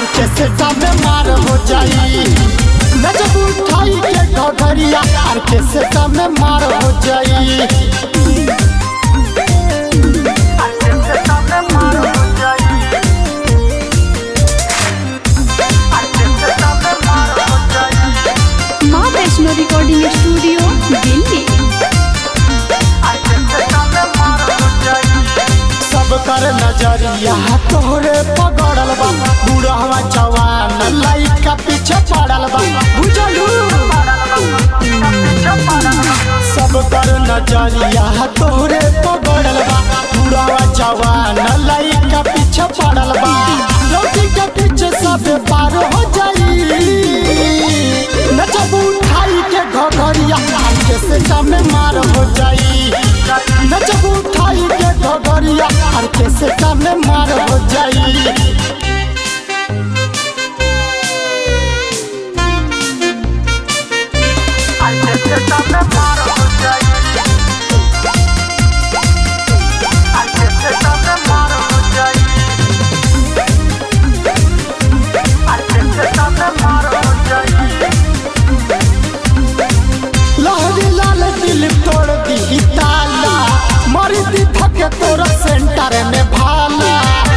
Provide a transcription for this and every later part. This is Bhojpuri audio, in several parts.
के सेटा में मार हो जाई नजब उठाई के घघरिया आर के सेटा में मार हो जाई माँ वैष्णो रिकॉर्डिंग स्टूडियो दिल्ली सब कर नजरिया तोहरे पगड़ल बा बुढ़वा जवान लइका पीछे पड़ल बा बुझलू सब कर नजरिया तोहरे पगड़ल बा बुढ़वा जवान लइका पीछे पड़ल बा लौटी के पीछे सब पार हो जाई नचब उठाई के घघरिया के सेटा में मार हो जाई नचब उठाई के घघरिया आर के सेटा में मार हो जाई लहरी लाल दिल तोड़ दी ताला मरी दी थके तोरा सेंटर में भाला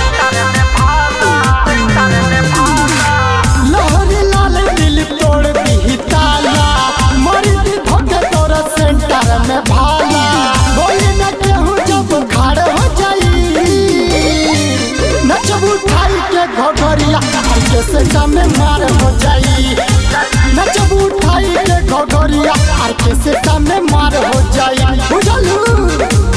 लहरी लाल दिल तोड़ दी ताला मरी दी थके तोरा सेंटर में भाला बोली न केहू जब खाड़ हो जाई नचब उठाई के घघरिया आर के सेंटर में मार हो जाई नचब उठाई के घघरिया आर के सेटा में मार हो जाई बुझलू